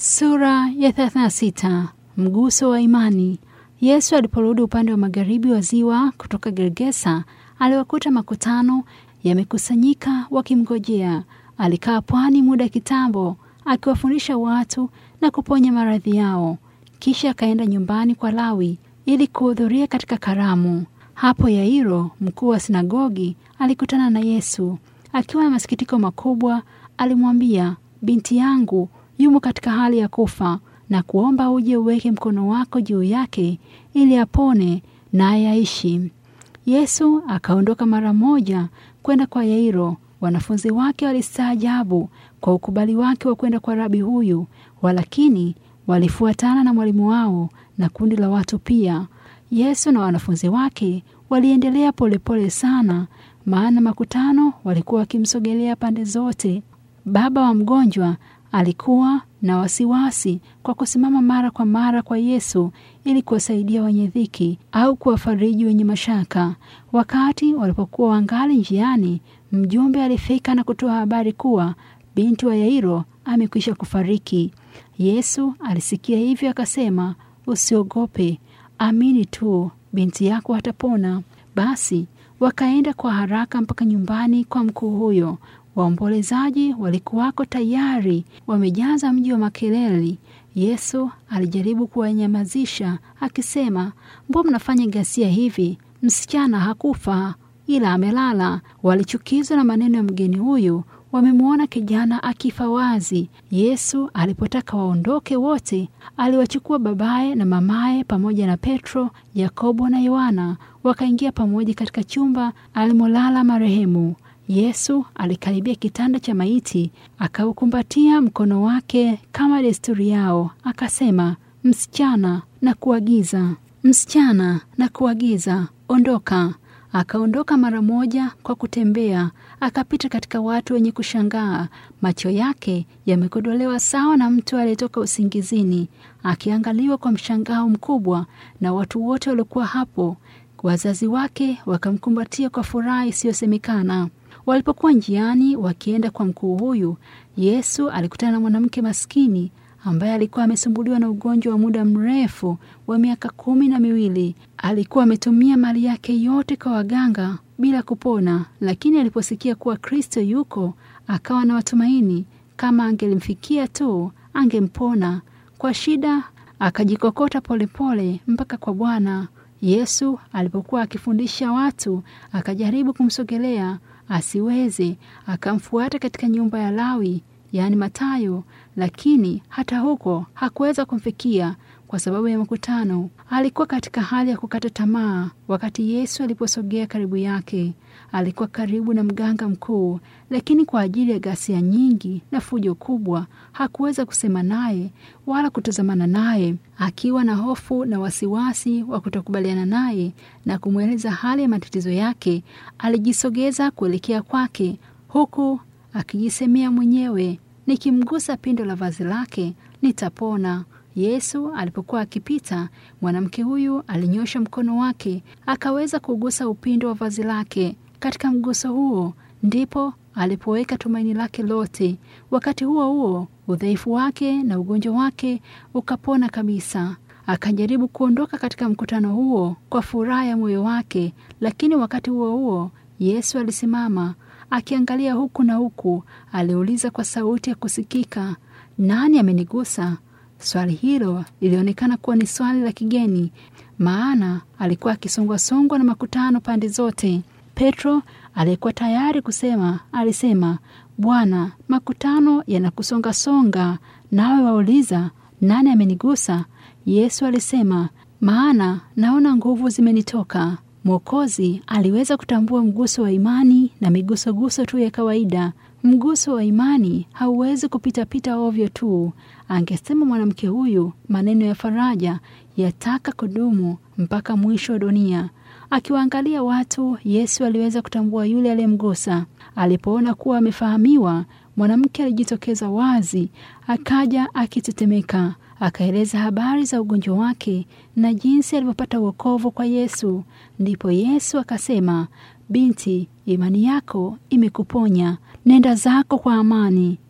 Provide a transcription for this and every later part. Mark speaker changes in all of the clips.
Speaker 1: Sura ya 36. Mguso wa imani. Yesu aliporudi upande wa magharibi wa ziwa kutoka Gergesa, aliwakuta makutano yamekusanyika wakimngojea. Alikaa pwani muda kitambo, akiwafundisha watu na kuponya maradhi yao. Kisha akaenda nyumbani kwa Lawi ili kuhudhuria katika karamu. Hapo Yairo, mkuu wa sinagogi, alikutana na Yesu. Akiwa na masikitiko makubwa, alimwambia, binti yangu yumo katika hali ya kufa na kuomba uje uweke mkono wako juu yake ili apone naye aishi. Yesu akaondoka mara moja kwenda kwa Yairo. Wanafunzi wake walistaajabu kwa ukubali wake wa kwenda kwa rabi huyu, walakini walifuatana na mwalimu wao na kundi la watu pia. Yesu na wanafunzi wake waliendelea polepole sana, maana makutano walikuwa wakimsogelea pande zote. Baba wa mgonjwa alikuwa na wasiwasi kwa kusimama mara kwa mara kwa Yesu ili kuwasaidia wenye dhiki au kuwafariji wenye mashaka. Wakati walipokuwa wangali njiani, mjumbe alifika na kutoa habari kuwa binti wa Yairo amekwisha kufariki. Yesu alisikia hivyo, akasema, usiogope, amini tu, binti yako atapona. Basi wakaenda kwa haraka mpaka nyumbani kwa mkuu huyo. Waombolezaji walikuwako tayari wamejaza mji wa makelele. Yesu alijaribu kuwanyamazisha akisema, mbona mnafanya ghasia hivi? Msichana hakufa ila amelala. Walichukizwa na maneno ya mgeni huyu, wamemwona kijana akifa wazi. Yesu alipotaka waondoke wote, aliwachukua babaye na mamaye pamoja na Petro, Yakobo na Yohana, wakaingia pamoja katika chumba alimolala marehemu. Yesu alikaribia kitanda cha maiti, akaukumbatia mkono wake kama desturi yao, akasema, msichana, na kuagiza, msichana, na kuagiza, ondoka. Akaondoka mara moja kwa kutembea, akapita katika watu wenye kushangaa. Macho yake yamekodolewa sawa na mtu aliyetoka usingizini, akiangaliwa kwa mshangao mkubwa na watu wote waliokuwa hapo. Wazazi wake wakamkumbatia kwa furaha isiyosemekana. Walipokuwa njiani wakienda kwa mkuu huyu, Yesu alikutana na mwanamke maskini ambaye alikuwa amesumbuliwa na ugonjwa wa muda mrefu wa miaka kumi na miwili. Alikuwa ametumia mali yake yote kwa waganga bila kupona, lakini aliposikia kuwa Kristo yuko, akawa na matumaini kama angelimfikia tu angempona. Kwa shida akajikokota polepole mpaka kwa Bwana. Yesu alipokuwa akifundisha watu, akajaribu kumsogelea asiweze, akamfuata katika nyumba ya Lawi, yaani Matayo, lakini hata huko hakuweza kumfikia kwa sababu ya makutano. Alikuwa katika hali ya kukata tamaa. Wakati Yesu aliposogea karibu yake, alikuwa karibu na mganga mkuu, lakini kwa ajili ya ghasia nyingi na fujo kubwa hakuweza kusema naye wala kutazamana naye. Akiwa na hofu na wasiwasi wa kutokubaliana naye na kumweleza hali ya matatizo yake, alijisogeza kuelekea kwake, huku akijisemea mwenyewe, nikimgusa pindo la vazi lake nitapona. Yesu alipokuwa akipita, mwanamke huyu alinyosha mkono wake akaweza kugusa upindo wa vazi lake. Katika mguso huo ndipo alipoweka tumaini lake lote. Wakati huo huo, udhaifu wake na ugonjwa wake ukapona kabisa. Akajaribu kuondoka katika mkutano huo kwa furaha ya moyo wake, lakini wakati huo huo Yesu alisimama akiangalia huku na huku. Aliuliza kwa sauti ya kusikika, nani amenigusa? Swali hilo lilionekana kuwa ni swali la kigeni, maana alikuwa akisongwasongwa na makutano pande zote. Petro aliyekuwa tayari kusema alisema, Bwana, makutano yanakusongasonga, nawe wauliza nani amenigusa? Yesu alisema, maana naona nguvu zimenitoka. Mwokozi aliweza kutambua mguso wa imani na migusoguso tu ya kawaida. Mguso wa imani hauwezi kupitapita ovyo tu. Angesema mwanamke huyu maneno ya faraja yataka kudumu mpaka mwisho wa dunia. Akiwaangalia watu, Yesu aliweza kutambua yule aliyemgusa. Alipoona kuwa amefahamiwa, mwanamke alijitokeza wazi, akaja akitetemeka, akaeleza habari za ugonjwa wake na jinsi alivyopata wokovu kwa Yesu. Ndipo Yesu akasema, binti, imani yako imekuponya, nenda zako kwa amani.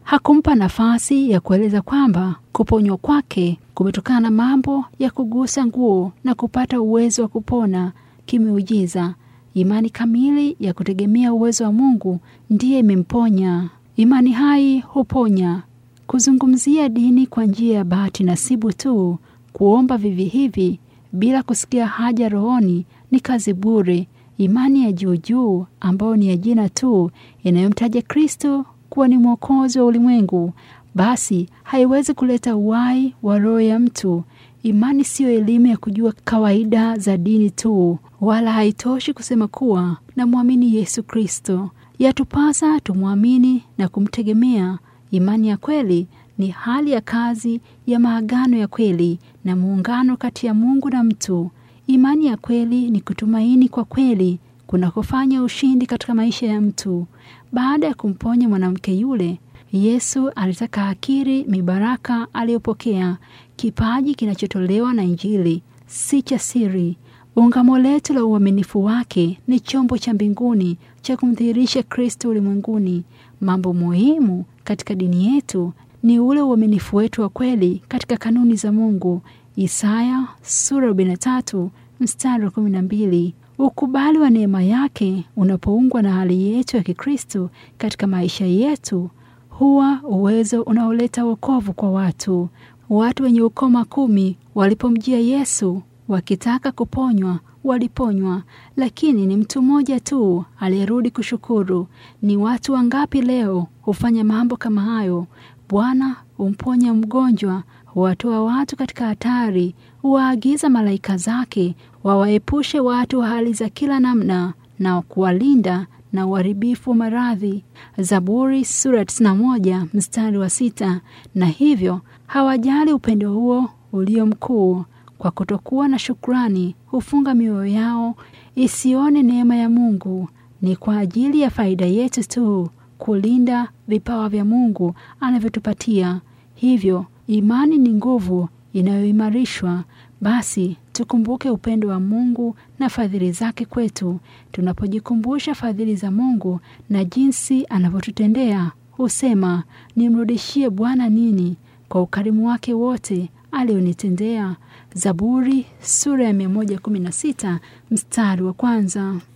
Speaker 1: Hakumpa nafasi ya kueleza kwamba kuponywa kwake kumetokana na mambo ya kugusa nguo na kupata uwezo wa kupona kimeujiza. Imani kamili ya kutegemea uwezo wa Mungu ndiye imemponya. Imani hai huponya. Kuzungumzia dini kwa njia ya bahati nasibu tu, kuomba vivi hivi bila kusikia haja rohoni ni kazi bure. Imani ya juu juu ambayo ni ya jina tu inayomtaja Kristo kuwa ni mwokozi wa ulimwengu, basi haiwezi kuleta uhai wa roho ya mtu. Imani siyo elimu ya kujua kawaida za dini tu, wala haitoshi kusema kuwa namwamini Yesu Kristo. Yatupasa tumwamini na kumtegemea. Imani ya kweli ni hali ya kazi ya maagano ya kweli na muungano kati ya Mungu na mtu. Imani ya kweli ni kutumaini kwa kweli kunakofanya ushindi katika maisha ya mtu. Baada ya kumponya mwanamke yule, Yesu alitaka akiri mibaraka aliyopokea. Kipaji kinachotolewa na Injili si cha siri. Ungamo letu la uaminifu wake ni chombo cha mbinguni cha kumdhihirisha Kristo ulimwenguni. Mambo muhimu katika dini yetu ni ule uaminifu wetu wa kweli katika kanuni za Mungu. Isaya sura 43 mstari wa 12. Ukubali wa neema yake unapoungwa na hali yetu ya Kikristo katika maisha yetu huwa uwezo unaoleta wokovu kwa watu. Watu wenye ukoma kumi walipomjia Yesu wakitaka kuponywa waliponywa, lakini ni mtu mmoja tu aliyerudi kushukuru. Ni watu wangapi leo hufanya mambo kama hayo? Bwana humponya mgonjwa, huwatoa watu katika hatari, huwaagiza malaika zake wawaepushe watu wa hali za kila namna na kuwalinda na uharibifu wa maradhi. Zaburi sura 91 mstari wa sita. Na hivyo hawajali upendo huo ulio mkuu. Kwa kutokuwa na shukrani, hufunga mioyo yao isione neema ya Mungu. Ni kwa ajili ya faida yetu tu kulinda vipawa vya Mungu anavyotupatia. Hivyo imani ni nguvu inayoimarishwa. Basi tukumbuke upendo wa Mungu na fadhili zake kwetu. Tunapojikumbusha fadhili za Mungu na jinsi anavyotutendea, husema nimrudishie Bwana nini kwa ukarimu wake wote alionitendea. Zaburi sura ya 116 mstari wa kwanza.